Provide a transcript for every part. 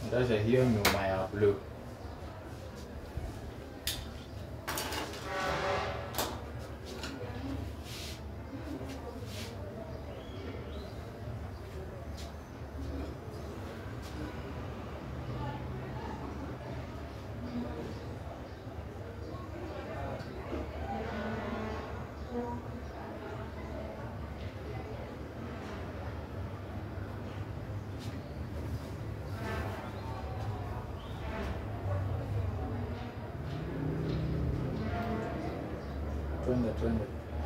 Ndasha hiyo nyuma ya blue. Twende twende.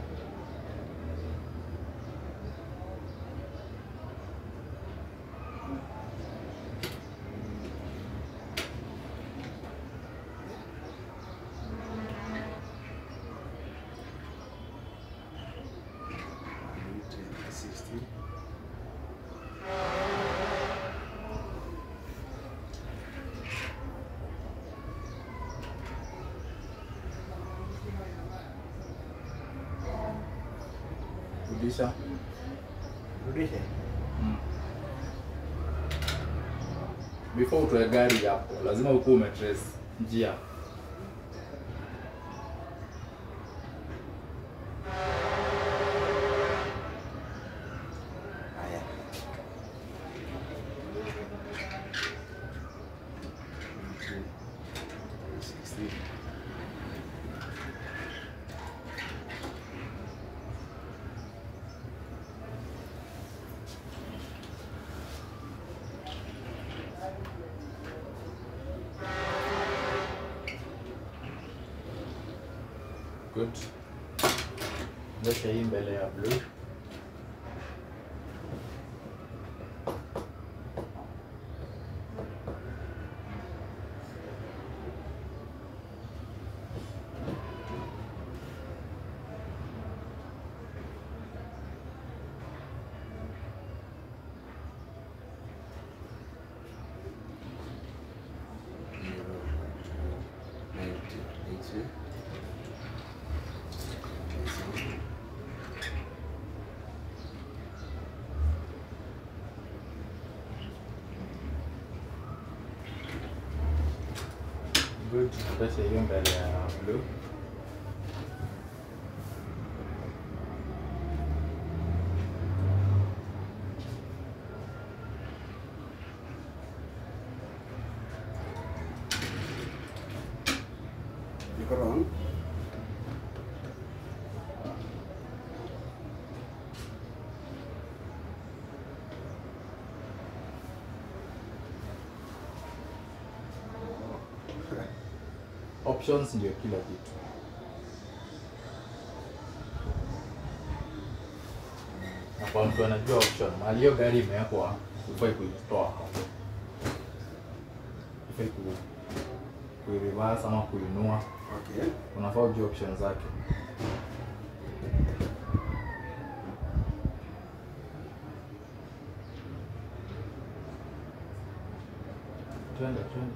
Rudisha. Rudishe. Mm. Before utoe gari hapo, lazima ukuwe umetrace njia. Haya. Sixty. Good. Ndasha hii mbele ya blue. Ninety. Eighty. Good. Ndasha hiyo mbele ya blue. Iko wrong. Options ndio kila kitu. Na kwa mtu anajua option, mahali hiyo gari imewekwa, hufai kuitoa hapo. Hufai ku kuireverse ama kuinua. Okay. Unafaa ujue option zake. Twende twende.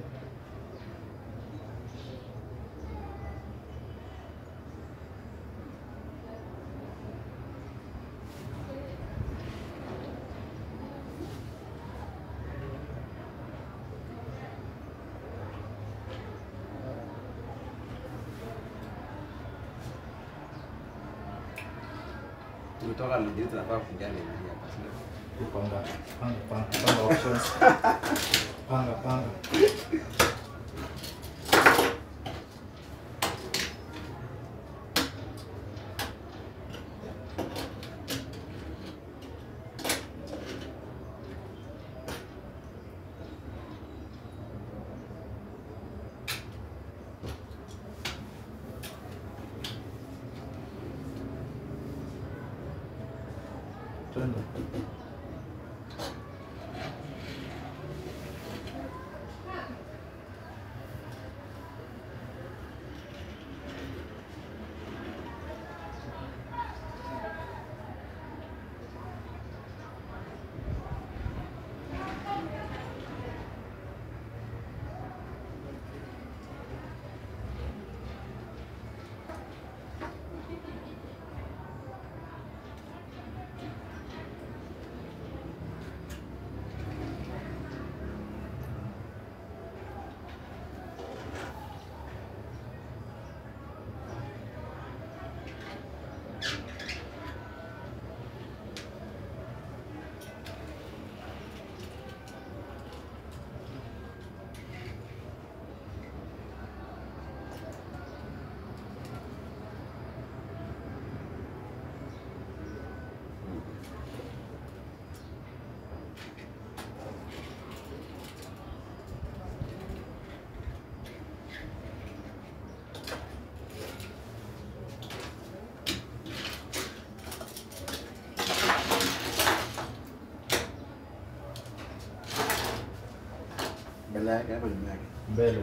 Tumetoka Lugiri tunafaa kuingia Lugiri hapa, si ndio? Panga, panga, panga, panga options. Panga, panga. Twende. Mbele yake hapo nyuma yake. mbele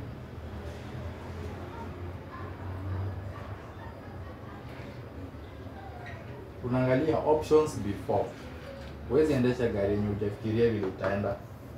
unaangalia options before huwezi endesha gari yenye hujafikiria vile utaenda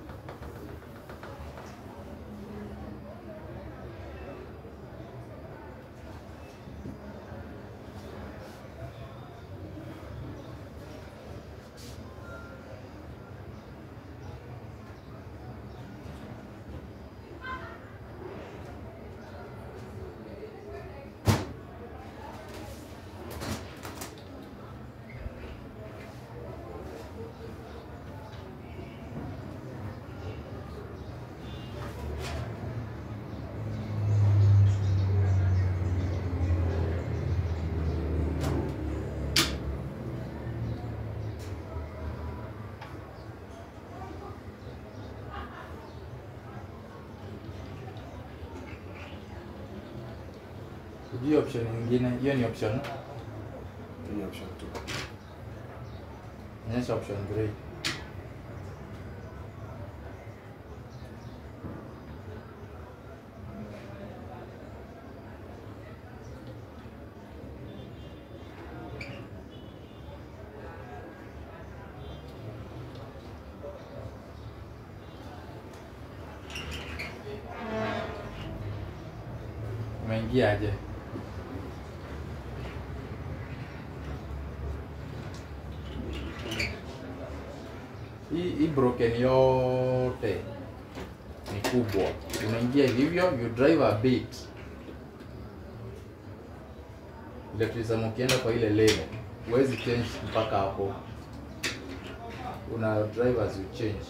hii option nyingine hiyo ni option Ni option 2. onyesha option 3 umeingia aje hii hii broken yote ni kubwa unaingia hivyo you drive a bit ile tulisema ukienda kwa ile lane huwezi change mpaka hapo una drive as you change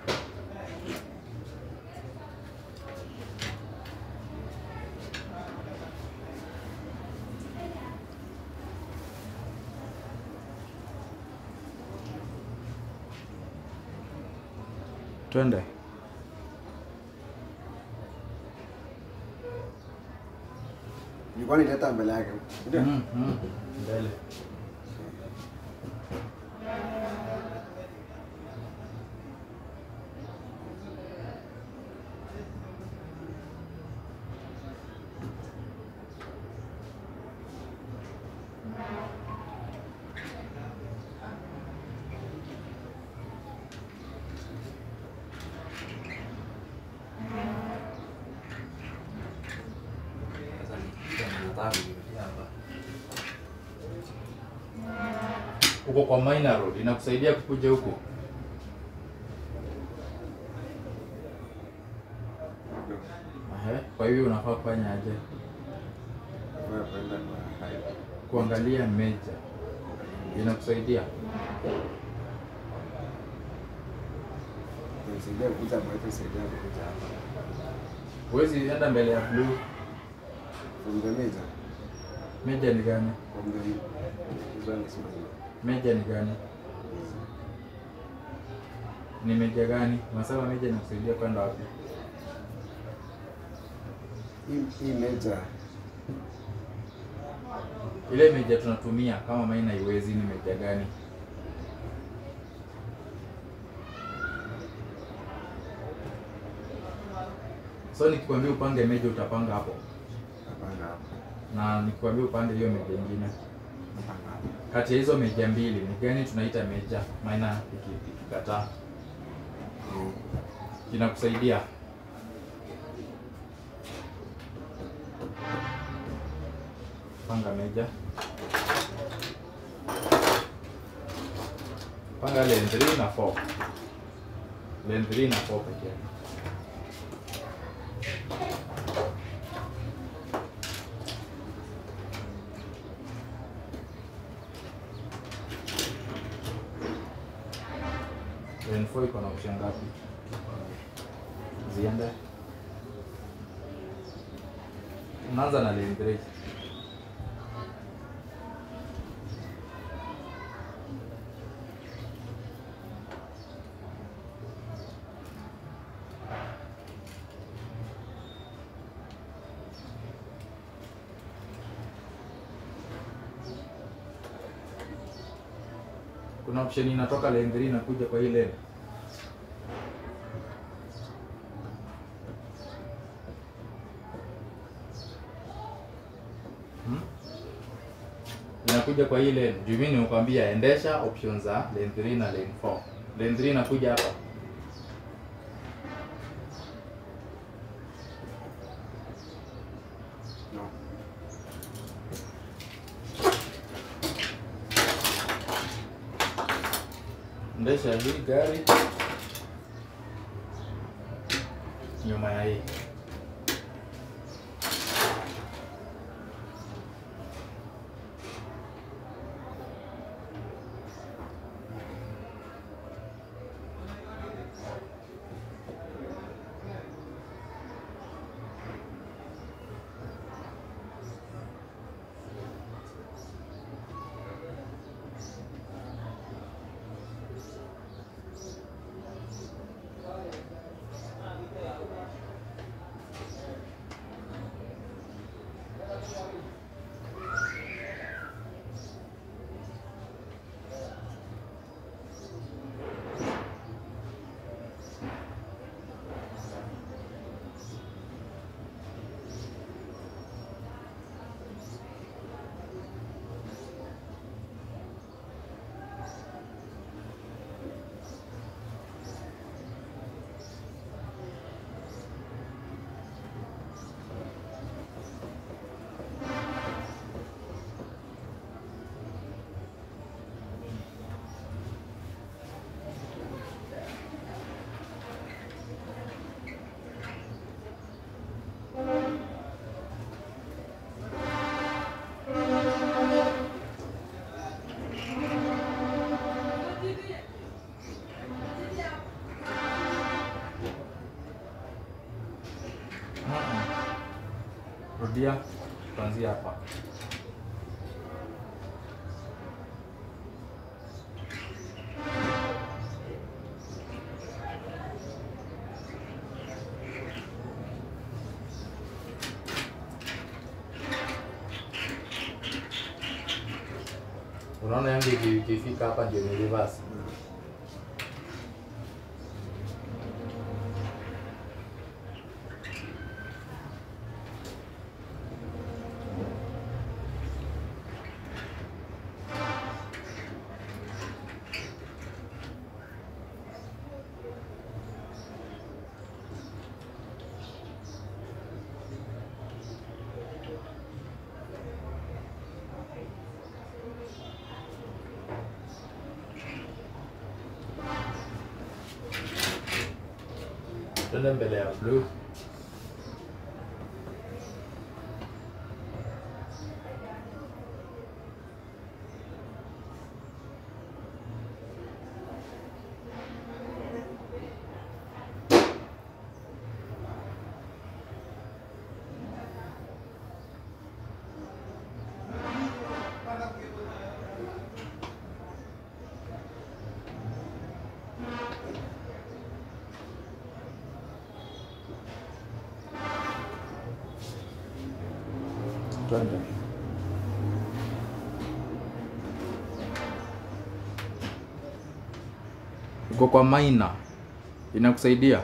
twende Nilikuwa nileta mbele yake. Ndio. mm, mm. mbele Sasa ni nataka kuingia hapa. uko kwa minor road inakusaidia kukuja huku Ndio. Ehe, kwa hivyo unafaa kufanya aje Kwa kwenda kwa highway. kuangalia meja inakusaidia Nisaidia kukuja hapa, nisaidia kukuja hapa. huwezi enda mbele ya blue From the major. meja ni gani From the this one is mine. meja ni gani ni meja gani unasema meja inakusaidia kwenda wapi Hii hii major ile meja tunatumia kama maina haiwezi ni meja gani so nikikwambia upange meja utapanga hapo hapana hapa. na nikikwambia upange hiyo meja ingine Hapana hapa. kati ya hizo meja mbili ni gani tunaita meja maina iki- ikikataa Mm. inakusaidia panga meja panga lane 3 na 4 lane 3 na 4 peke yake lane 4 iko na option ngapi ziende unaanza na lane 3 kuna option inatoka lane 3 inakuja kwa hii lane inakuja kwa hii lane. Juu mimi nimekwambia endesha options za lane 3 na lane 4. Lane 3 inakuja hapa. No. Endesha hii gari nyuma ya hii. Mm-mm. Rudia kuanzia hapa. Unaona yangu iki- ikifika hapa ndio ni reverse. Twende mbele ya blue. Twende. Uko kwa maina inakusaidia.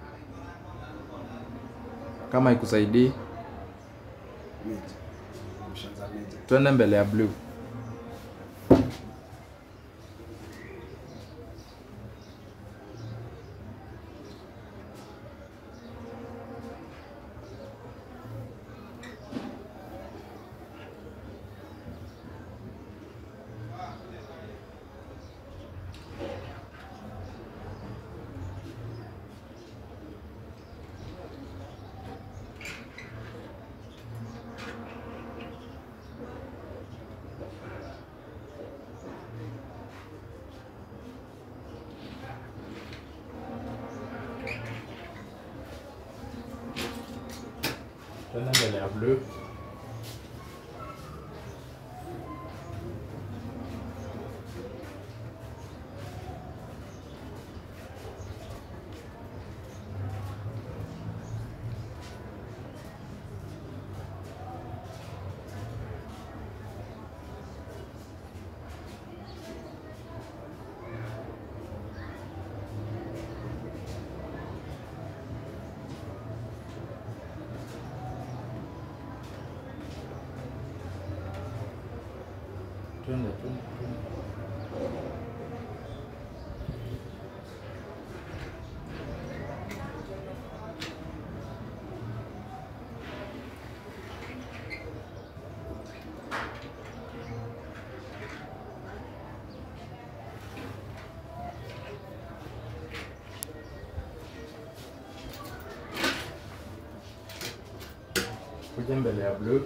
Kama ikusaidii, Mid. Options za mid. twende mbele ya blue. Twende mbele ya blue. twende twende twende. kuja mbele ya blue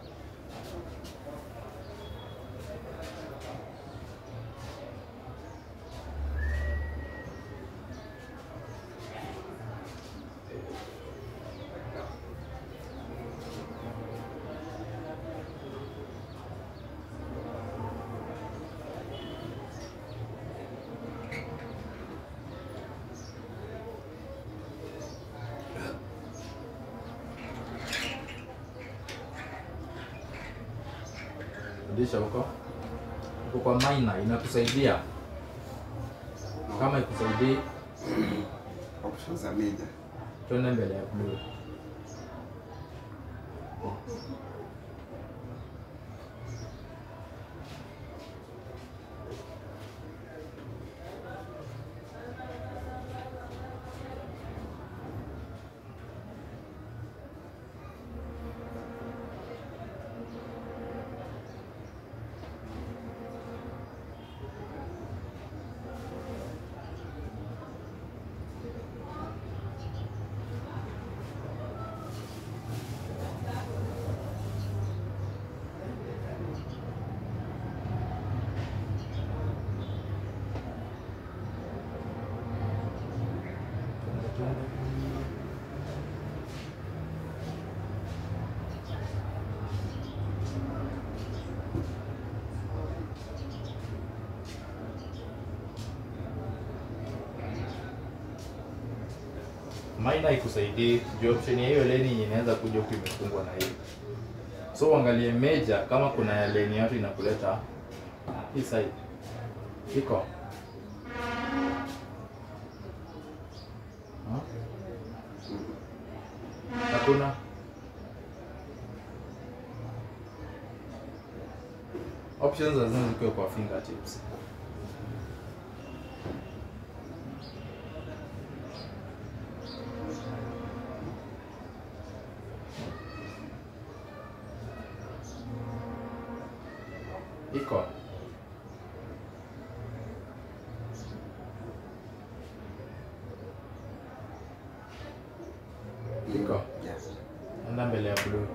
rudisha huko huko kwa minor inakusaidia kama ikusaidii Options za major. twende mbele ya blue Twende, twende. Minor ikusaidii juu option ya hiyo leni inaweza kuja huku imefungwa na hii so uangalie major kama kuna ya leni yote inakuleta hii side iko Ha? hakuna options lazima zikiwe kwa fingertips iko iko Yes. enda mbele ya blue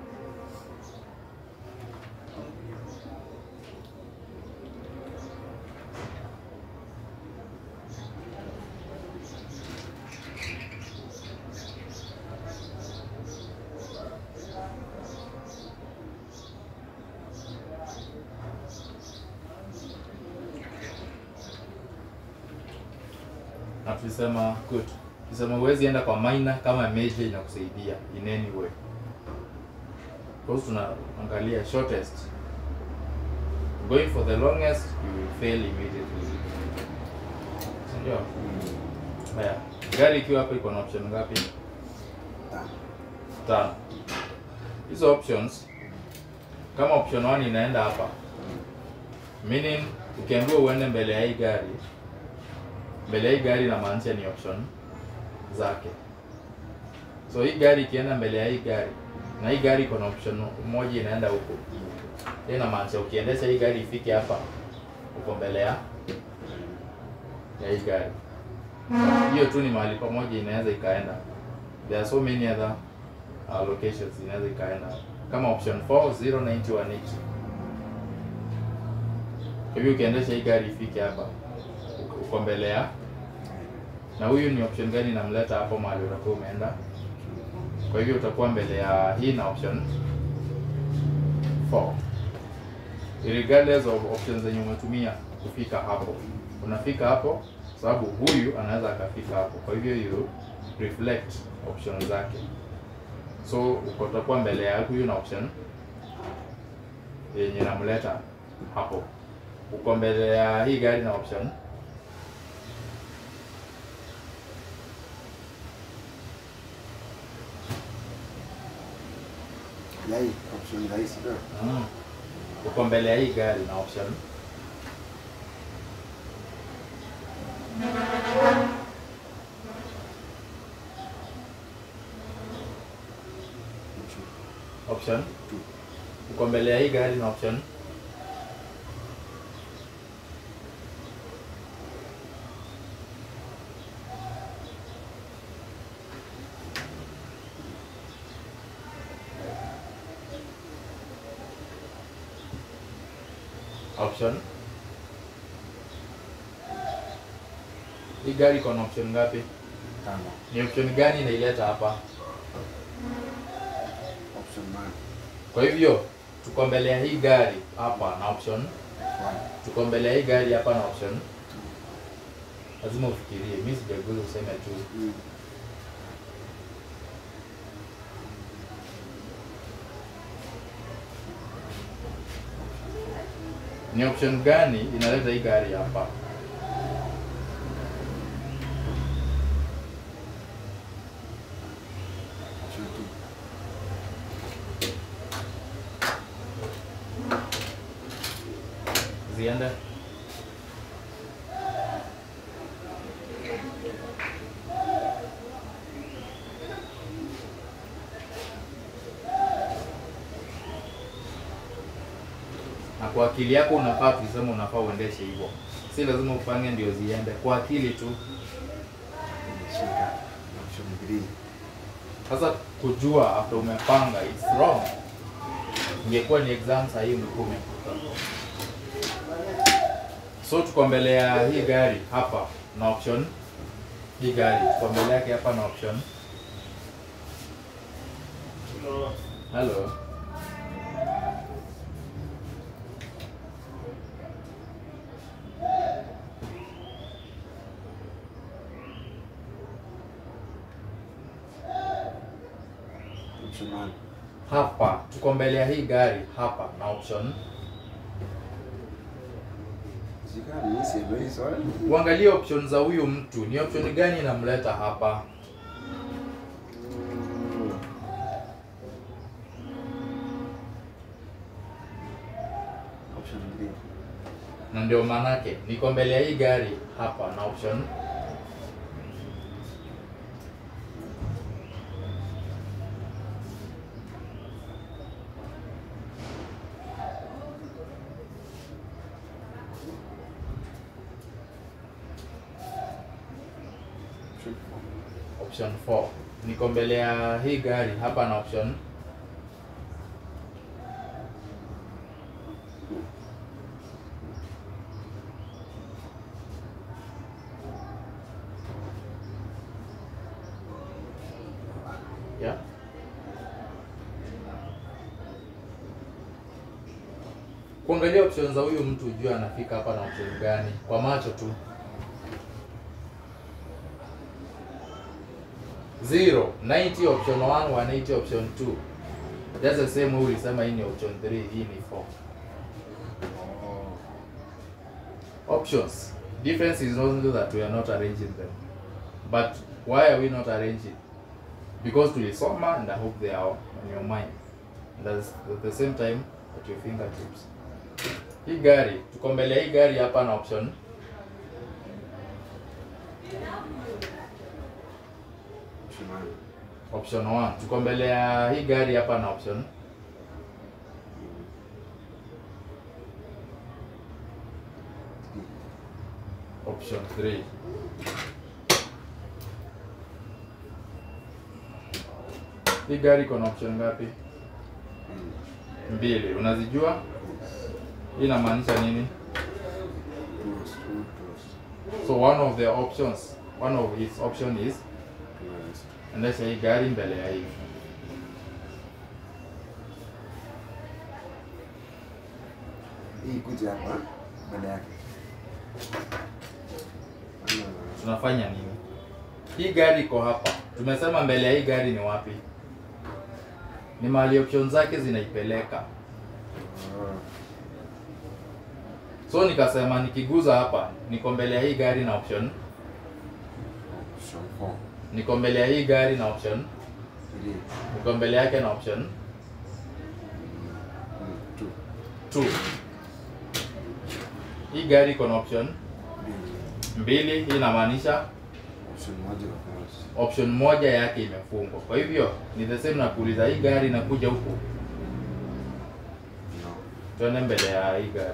na tulisema good tulisema huwezi enda kwa minor kama major inakusaidia in any way because tunaangalia shortest going for the longest you will fail immediately sindio haya gari ikiwa hapo iko na option ngapi Tano. tano hizo options kama option 1 inaenda hapa meaning ukiambiwa uende mbele ya hii gari mbele ya hii gari inamaanisha ni option zake so hii gari ikienda mbele ya hii gari na hii gari iko na option moja inaenda huko hiyo inamaanisha ukiendesha hii gari ifike hapa uko mbele ya ya hii gari hiyo tu ni mahali pamoja inaweza ikaenda there are so many other uh, locations inaweza ikaenda kama option 4 090 180 kwa hivyo ukiendesha hii gari ifike hapa uko- uko mbele ya na huyu ni option gani inamleta hapo mahali utakuwa umeenda kwa hivyo utakuwa mbele ya hii na option 4 regardless of options zenye umetumia kufika hapo unafika hapo sababu huyu anaweza akafika hapo kwa hivyo you reflect option zake so uko- utakuwa mbele ya huyu na option yenye namleta hapo uko mbele ya hii gari na option Ya hii option rahisi ndio. mm. uko mbele ya hii gari na option option Two. uko mbele ya hii gari na option option hii gari iko na option ngapi Tano. ni option gani inaileta hapa Option nine. kwa hivyo tuko mbele ya hii gari hapa na option One. tuko mbele ya hii gari hapa na option lazima ufikirie mi sijaguza useme tu Mm. ni option gani inaleta hii gari hapa Option two. ziende na kwa akili yako unafaa tulisema unafaa uendeshe hivyo si lazima upange ndio ziende kwa akili tu Nimeshika. Option three. sasa kujua after umepanga it's wrong ingekuwa ni exam sahii ungekuwa umepuka so tuko mbele ya hii gari hapa na option hii gari tuko mbele yake hapa na option hello Option one. hapa tuko mbele ya hii gari hapa na option Shika mimi sielewi swali. uangalie option za huyu mtu ni option gani inamleta hapa Mm. Option three. na ndio maanake niko mbele ya hii gari hapa na option Option four. option 4 niko mbele ya hii gari hapa na option yeah kuangalia option za huyu mtu ujue anafika hapa na option gani kwa macho tu zero 90 option 1 180 option 2 that's the same way ulisema hii ni option 3 hii ni 4 Oh. options difference is only that we are not arranging them but why are we not arranging because tulisoma and i hope they are on your mind and that's at the same time at your fingertips hii gari tuko mbele ya hii gari hapa na option Option one. option 1 tuko mbele ya hii gari hapa na option option 3 hii gari iko na option ngapi Mm. mbili unazijua hii inamaanisha nini Close, two close. so one of the options one of its option is Close. endesha hii gari mbele ya hii Hii kuja hapa mbele yake. Ama- tunafanya nini hii gari iko hapa tumesema mbele ya hii gari ni wapi ni mahali option zake zinaipeleka Oh. so nikasema nikiguza hapa niko mbele ya hii gari na option Option four. niko mbele ya hii gari na option Three. niko mbele yake na option Mm, two. 2 hii gari iko na option Mbili. mbili hii inamaanisha Option moja close. option moja yake imefungwa kwa hivyo ni the same na kuuliza hii gari inakuja huku Tuende mbele ya hii gari.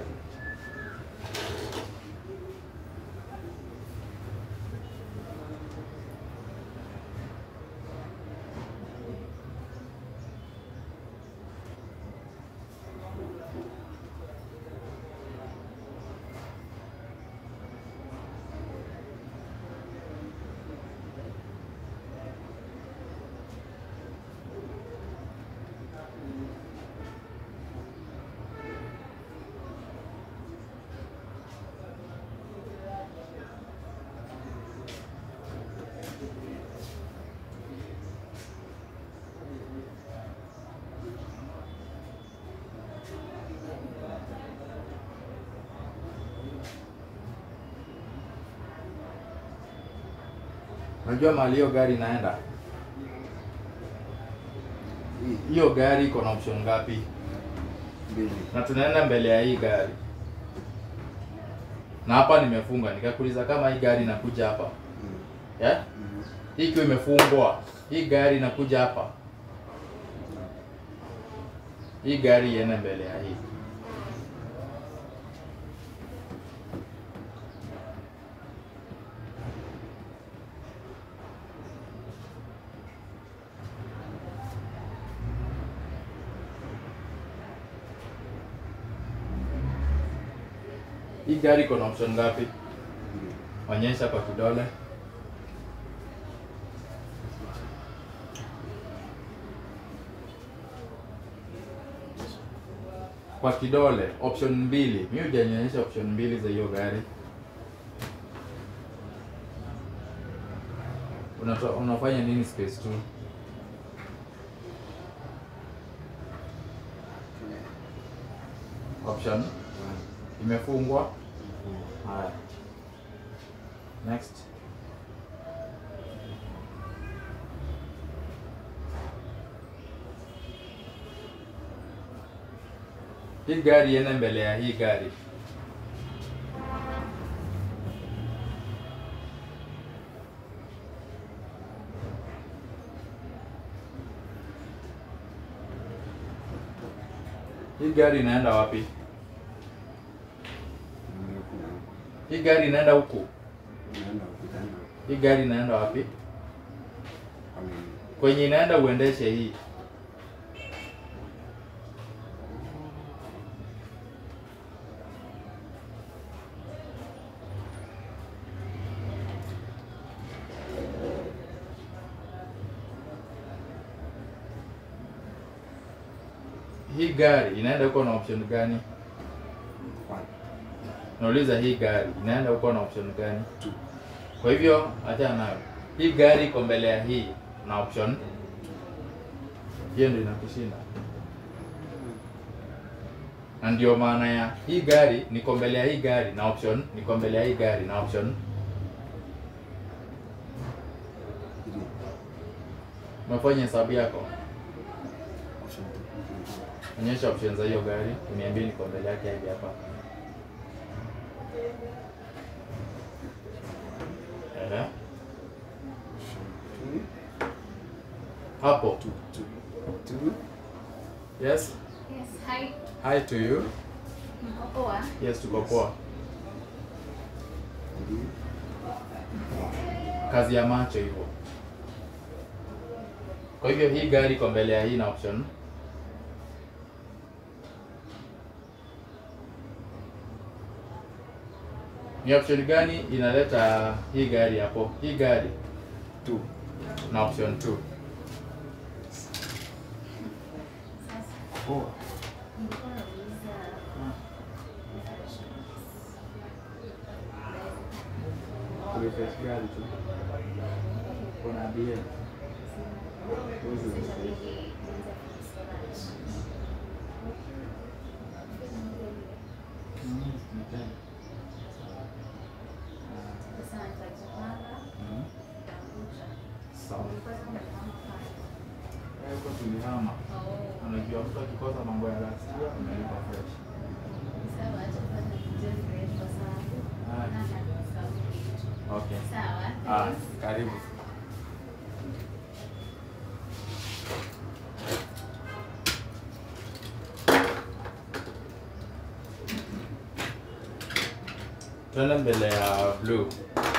Unajua mahali hiyo gari inaenda? Hii Hiyo gari iko na option ngapi? mbili. Na tunaenda mbele ya hii gari. Na hapa nimefunga, nikakuuliza kama hii gari inakuja hapa. Mm. Yeah? Mm. Hii ikiwa imefungwa, hii gari inakuja hapa. Hii gari iende mbele ya hii. Hii gari iko na option ngapi? Mbili. Onyesha kwa kidole. Kwa kidole option mbili. Mimi hujanionyesha option mbili za hiyo gari. Unato, unafanya nini space tu? Option One. imefungwa. Mm. Haya. Next. Hii gari iende mbele ya hii gari. Hii gari inaenda wapi? Naenda huku na huku. Hii gari inaenda huku. Naenda huku tena. Hii gari inaenda wapi? Amen. Kwenye inaenda uendeshe hii. Hii gari inaenda huko na option gani? One. Nauliza hii gari inaenda huko na option gani? Two. Kwa hivyo acha nayo. Hii gari iko mbele ya hii na option hiyo ndio inakushinda. Na ndio maana ya hii gari niko mbele ya hii gari na option niko mbele ya hii gari na option. Three. Umefanya hesabu yako? Option two. Onyesha option za hiyo gari, uniambie niko mbele yake hivi hapa. Ehe. Option two. Hapo. Two. Two. Two. Yes. Yes, hi. Hi to you. Mko poa? Yes, tuko poa. Three. Kazi ya macho hivyo. Kwa hivyo hii gari iko mbele ya hii na option. Ni option gani inaleta hii gari hapo? Hii gari Two. na option 2. Sasa Four. nilikuwa nauliza Refresh gari tu. Kuna bia. Sasa nitajipanga Sawa. Nilikuwa nimepanga Huko tulihama. Oh, Unajua mtu akikosa mambo ya last year unalipa fresh. sawa, acha kwanza nijue fresh kwa sababu Ah. naona nimesahau kitu. Okay. Sawa, Ah, thanks. karibu. twende mbele ya blue